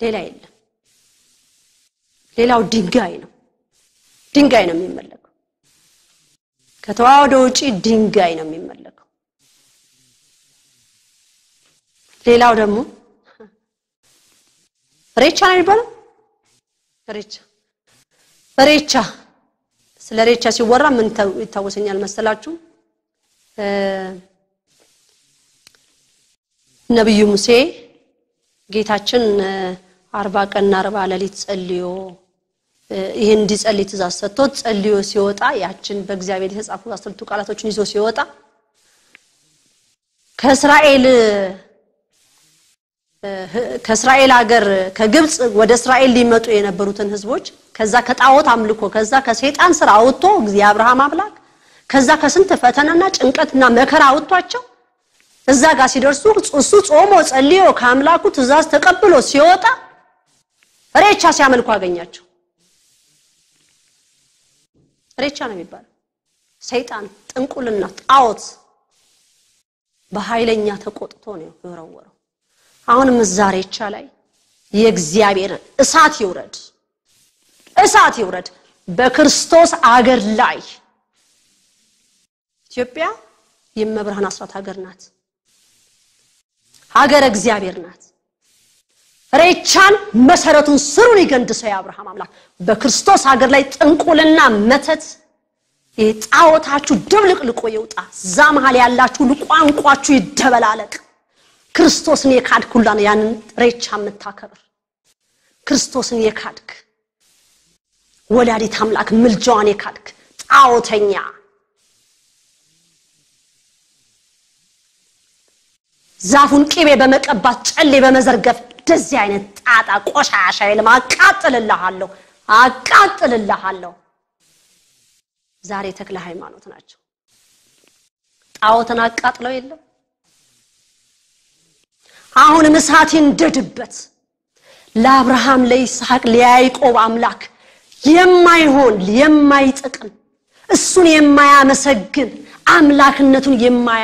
ሌላ የለም። ሌላው ድንጋይ ነው። ድንጋይ ነው የሚመለከው። ከተዋህዶ ውጪ ድንጋይ ነው የሚመለከው። ሌላው ደግሞ ሬቻ ነው የሚባለው። ሬቻ ሬቻ ስለ ሬቻ ሲወራ ምን ይታወሰኛል መሰላችሁ? ነቢዩ ሙሴ ጌታችን አርባ ቀንና አርባ ሌሊት ጸልዮ ይህን እንዲጸልይ ትእዛዝ ሰጥቶት ጸልዮ ሲወጣ ያችን በእግዚአብሔር የተጻፉ አስርቱ ቃላቶችን ይዞ ሲወጣ ከእስራኤል ከእስራኤል ሀገር ከግብፅ ወደ እስራኤል ሊመጡ የነበሩትን ህዝቦች ከዛ ከጣዖት አምልኮ ከዛ ከሰይጣን ስራ አውጥቶ የአብርሃም አምላክ ከዛ ከስንት ፈተናና ጭንቀትና መከራ አውጥቷቸው እዛ ጋር ሲደርሱ እሱ ጾሞ ጸልዮ ከአምላኩ ትእዛዝ ተቀብሎ ሲወጣ ሬቻ ሲያመልኩ አገኛቸው። ሬቻ ነው የሚባለው። ሰይጣን፣ ጥንቁልና፣ ጣዖት በኃይለኛ ተቆጥቶ ነው የወረወረው። አሁንም እዛ ሬቻ ላይ የእግዚአብሔር እሳት ይውረድ፣ እሳት ይውረድ በክርስቶስ አገር ላይ። ኢትዮጵያ የመብርሃን አስራት ሀገር ናት። ሀገረ እግዚአብሔር ናት። ሬቻን መሰረቱን ስሩን ይገንድሰው የአብርሃም አምላክ በክርስቶስ ሀገር ላይ ጥንቁልና፣ መተት ጣዖታችሁ ድብልቅልቆ ይውጣ። እዛ መሀል ያላችሁ ሁሉ ቋንቋችሁ ይደበላለቅ። ክርስቶስን የካድክ ሁላ ነው ያንን ሬቻ የምታከብር ክርስቶስን የካድክ ወላዲት አምላክ ምልጃዋን የካድክ ጣዖተኛ ዛፉን ቅቤ በመቀባት ጨሌ በመዘርገፍ እንደዚህ አይነት ጣጣ ቆሻሻ የለም። አቃጥልልሃለሁ፣ አቃጥልልሃለሁ። ዛሬ ተክለ ሃይማኖት ናቸው። ጣዖትን አቃጥለው የለም። አሁንም እሳት ይንደድበት። ለአብርሃም ለይስሐቅ፣ ለያዕቆብ አምላክ የማይሆን የማይጠቅም እሱን የማያመሰግን አምላክነቱን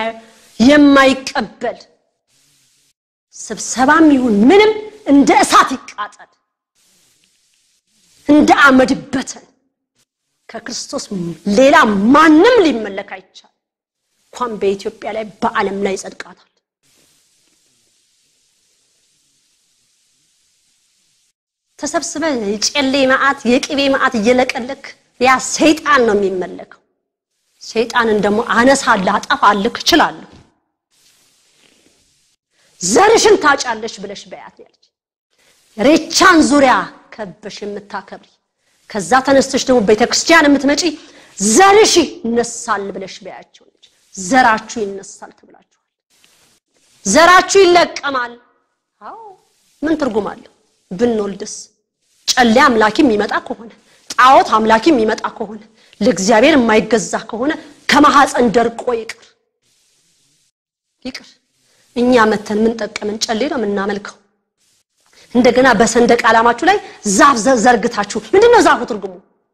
የማይቀበል ስብሰባም ይሁን ምንም እንደ እሳት ይቃጠል፣ እንደ አመድ በተን። ከክርስቶስ ሌላ ማንም ሊመለክ አይቻል። እንኳን በኢትዮጵያ ላይ በዓለም ላይ ይጸድቃታል። ተሰብስበ የጨሌ መዓት የቅቤ መዓት እየለቀለክ ያ ሰይጣን ነው የሚመለከው። ሰይጣንን ደግሞ አነሳለህ፣ አጠፋልህ እችላለሁ ዘርሽን ታጫለሽ ብለሽ በያት ያለች ሬቻን ዙሪያ ከበሽ የምታከብሪ ከዛ ተነስተሽ ደግሞ ቤተክርስቲያን የምትመጪ ዘርሽ ይነሳል ብለሽ በያቸው ነች። ዘራችሁ ይነሳል ትብላችኋል። ዘራችሁ ይለቀማል። አዎ ምን ትርጉም አለው? ብንወልድስ ጨሌ አምላኪ የሚመጣ ከሆነ ጣዖት አምላኪ የሚመጣ ከሆነ ለእግዚአብሔር የማይገዛ ከሆነ ከማሐፀን ደርቆ ይቅር ይቅር። እኛ መተን ምን ጠቀምን? ጨሌ ነው የምናመልከው። እንደገና በሰንደቅ ዓላማችሁ ላይ ዛፍ ዘርግታችሁ ምንድን ነው ዛፉ ትርጉሙ?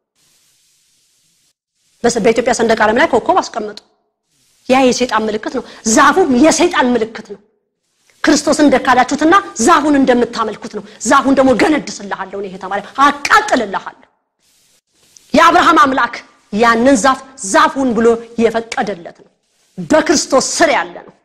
በኢትዮጵያ ሰንደቅ ዓላማ ላይ ኮከብ አስቀመጡ። ያ የሰይጣን ምልክት ነው። ዛፉም የሰይጣን ምልክት ነው። ክርስቶስን እንደካዳችሁትና ዛፉን እንደምታመልኩት ነው። ዛፉን ደግሞ ገነድስልሃለሁ ነው የተባለ፣ አቃጥልልሃለሁ። የአብርሃም አምላክ ያንን ዛፍ ዛፉን ብሎ የፈቀደለት ነው። በክርስቶስ ስር ያለ ነው።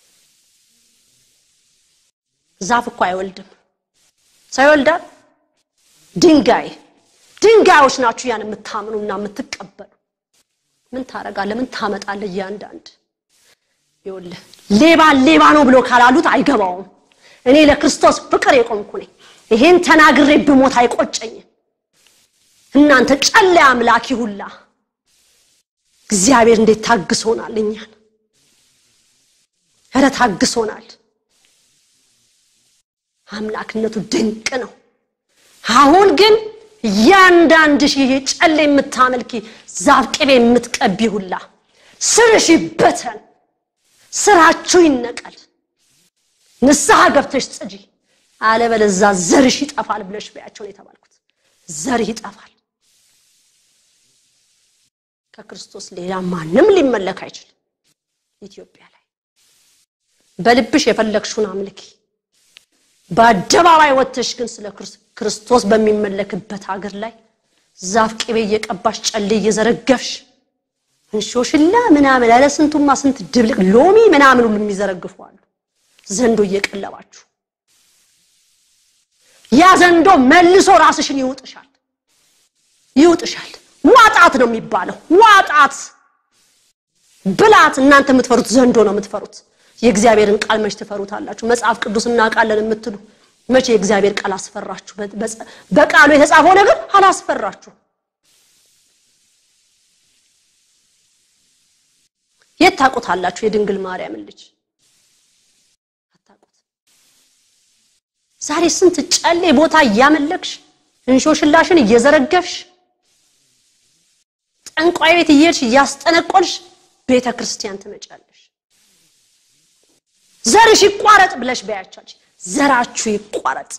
ዛፍ እኮ አይወልድም። ሰው ይወልዳል? ድንጋይ ድንጋዮች ናችሁ ያን የምታምኑና የምትቀበሉ። ምን ታረጋለህ? ምን ታመጣለህ? እያንዳንድ ይኸውልህ ሌባ ሌባ ነው ብሎ ካላሉት አይገባውም። እኔ ለክርስቶስ ፍቅር የቆምኩ ነኝ። ይሄን ተናግሬ ብሞት አይቆጨኝም። እናንተ ጨሌ አምላኪ ሁላ እግዚአብሔር እንዴት ታግሶናል! እኛን ኧረ ታግሶናል። አምላክነቱ ድንቅ ነው። አሁን ግን እያንዳንድሽ ይሄ ጨሌ የምታመልኪ ዛፍ ቅቤ የምትቀቢ ሁላ ስርሽ ይበተን፣ ስራችሁ ይነቀል፣ ንስሐ ገብተሽ ጽጂ፣ አለበለዛ ዘርሽ ይጠፋል ብለሽ በያቸው ነው የተባልኩት። ዘርህ ይጠፋል። ከክርስቶስ ሌላ ማንም ሊመለክ አይችልም። ኢትዮጵያ ላይ በልብሽ የፈለግሽውን አምልኪ። በአደባባይ ወጥተሽ ግን ስለ ክርስቶስ በሚመለክበት ሀገር ላይ ዛፍ ቅቤ እየቀባሽ ጨሌ እየዘረገፍሽ እንሾሽላ ምናምን ያለ ስንቱማ ስንት ድብልቅ ሎሚ ምናምን ሁሉ የሚዘረግፉ አሉ። ዘንዶ እየቀለባችሁ ያ ዘንዶ መልሶ ራስሽን ይውጥሻል ይውጥሻል። ዋጣት ነው የሚባለው። ዋጣት ብላት። እናንተ የምትፈሩት ዘንዶ ነው የምትፈሩት። የእግዚአብሔርን ቃል መች ትፈሩታላችሁ? መጽሐፍ ቅዱስ እናውቃለን የምትሉ መቼ የእግዚአብሔር ቃል አስፈራችሁ? በቃሉ የተጻፈው ነገር አላስፈራችሁ? የት ታውቁታላችሁ? የድንግል ማርያምን ልጅ አታውቁት። ዛሬ ስንት ጨሌ ቦታ እያመለክሽ እንሾሽላሽን እየዘረገፍሽ ጠንቋይ ቤት እየሄድሽ እያስጠነቆልሽ ቤተ ክርስቲያን ትመጫለሽ። ዘርሽ ይቋረጥ ብለሽ በያቻች ዘራችሁ ይቋረጥ፣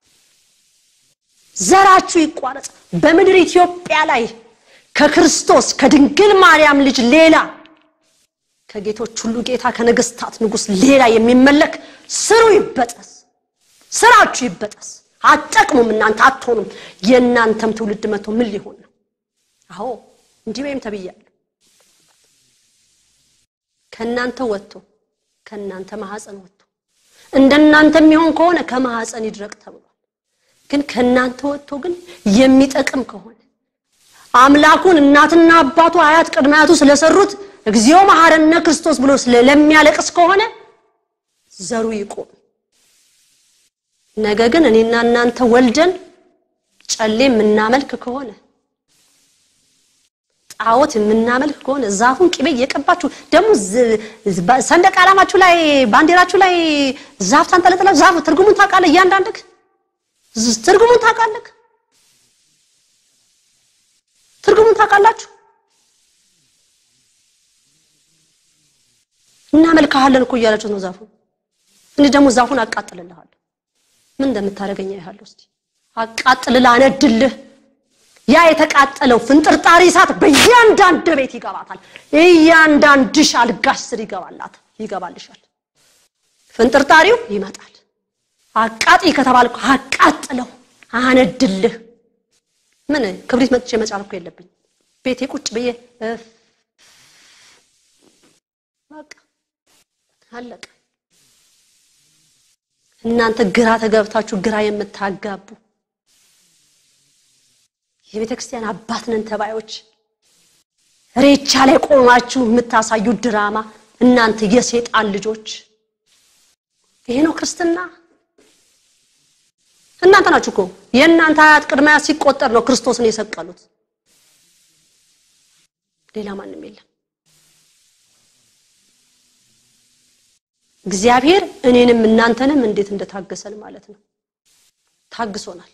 ዘራችሁ ይቋረጥ። በምድር ኢትዮጵያ ላይ ከክርስቶስ ከድንግል ማርያም ልጅ ሌላ ከጌቶች ሁሉ ጌታ ከነገስታት ንጉስ ሌላ የሚመለክ ስሩ ይበጠስ፣ ስራችሁ ይበጠስ። አትጠቅሙም፣ እናንተ አትሆኑም። የእናንተም ትውልድ መቶ ምን ሊሆን ነው? አዎ እንዲህ ወይም ተብያለሁ። ከእናንተ ወጥቶ ከእናንተ ማህፀን ወጥቶ እንደናንተ የሚሆን ከሆነ ከማህፀን ይድረቅ ተብሏል። ግን ከእናንተ ወጥቶ ግን የሚጠቅም ከሆነ አምላኩን እናትና አባቱ አያት ቅድመ አያቱ ስለሰሩት እግዚኦ መሐረነ ክርስቶስ ብሎ ስለሚያለቅስ ከሆነ ዘሩ ይቆም። ነገ ግን እኔና እናንተ ወልደን ጨሌ የምናመልክ ከሆነ ጣዖት የምናመልክ ከሆነ ዛፉን ቅቤ እየቀባችሁ ደግሞ ሰንደቅ ዓላማችሁ ላይ ባንዲራችሁ ላይ ዛፍ ታንጠለጥላ ዛፍ ትርጉሙን ታውቃለህ? እያንዳንድህ ትርጉሙን ታውቃለህ? ትርጉሙን ታውቃላችሁ? እናመልክሃለን እኮ እያላችሁ ነው ዛፉን። እኔ ደግሞ ዛፉን አቃጥልልሃለሁ። ምን እንደምታደርገኝ ያህል እስቲ አቃጥልልህ፣ አነድልህ ያ የተቃጠለው ፍንጥርጣሪ እሳት በእያንዳንድ ቤት ይገባታል። እያንዳንድሽ አልጋሽ ስር ይገባላት ይገባልሻል። ፍንጥርጣሪው ይመጣል። አቃጢ ከተባልኩ አቃጥለው አነድልህ። ምን ክብሪት መጥቼ መጫር እኮ የለብኝ። ቤቴ ቁጭ ብዬ በቃ አለቀ። እናንተ ግራ ተገብታችሁ ግራ የምታጋቡ የቤተ ክርስቲያን አባት ነን ተባዮች ሬቻ ላይ ቆማችሁ የምታሳዩ ድራማ እናንተ የሴጣን ልጆች፣ ይሄ ነው ክርስትና። እናንተ ናችሁ እኮ የእናንተ አያት ቅድመ አያት ሲቆጠር ነው ክርስቶስን የሰቀሉት። ሌላ ማንም የለም። እግዚአብሔር እኔንም እናንተንም እንዴት እንደታገሰን ማለት ነው። ታግሶናል።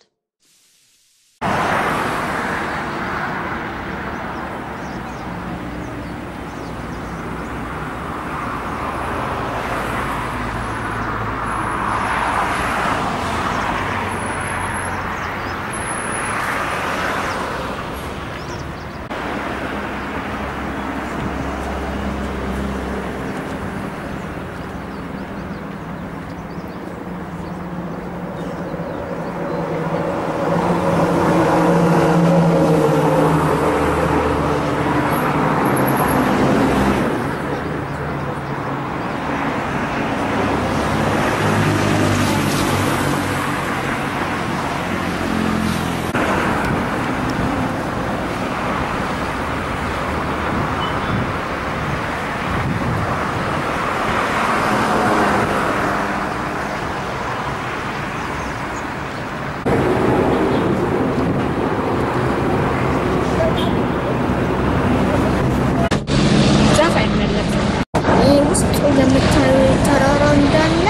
ዛፍ አይመለክም። ይህ ውስጡ ለምታዩ ተራራ እንዳለ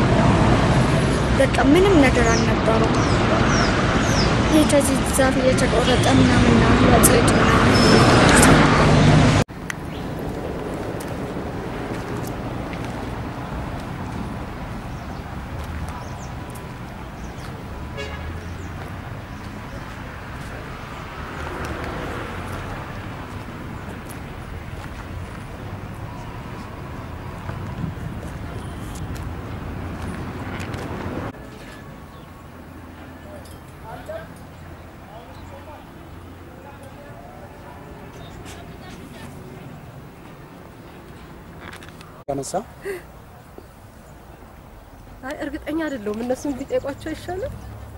በቃ ምንም ነገር አልነበረው። ይህ ከዚህ ዛፍ እየተቆረጠ ምናምን ነው ለጽድ ምናምን ያነሳ አይ እርግጠኛ አይደለሁም። እነሱን ቢጠይቋቸው ይሻላል።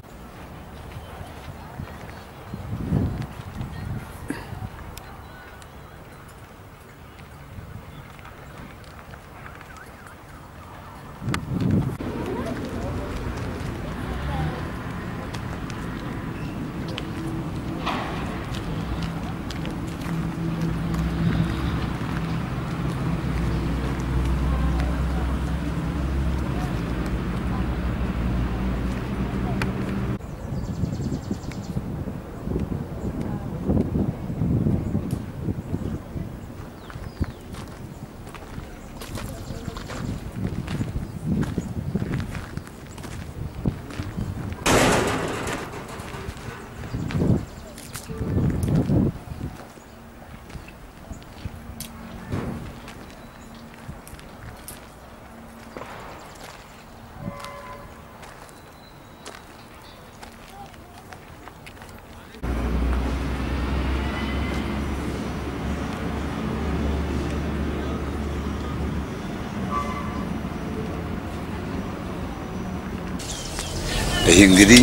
ይህ እንግዲህ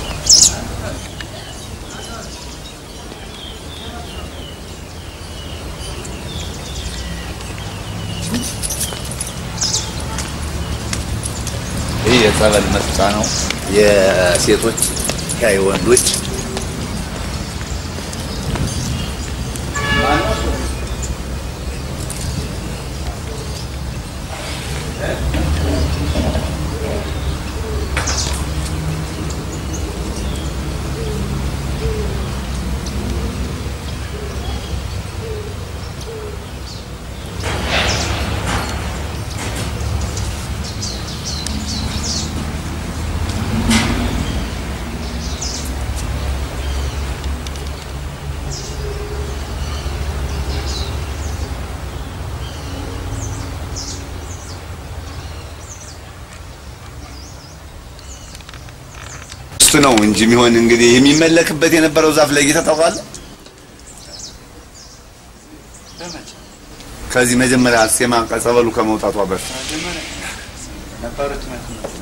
ይህ የጸበል መስጫ ነው። የሴቶች ያ የወንዶች እሱ ነው እንጂ የሚሆን እንግዲህ የሚመለክበት የነበረው ዛፍ ለጌታ ታውቃለህ? ከዚህ መጀመሪያ አርሴማ ከጸበሉ ከመውጣቷ በፊት ነበረች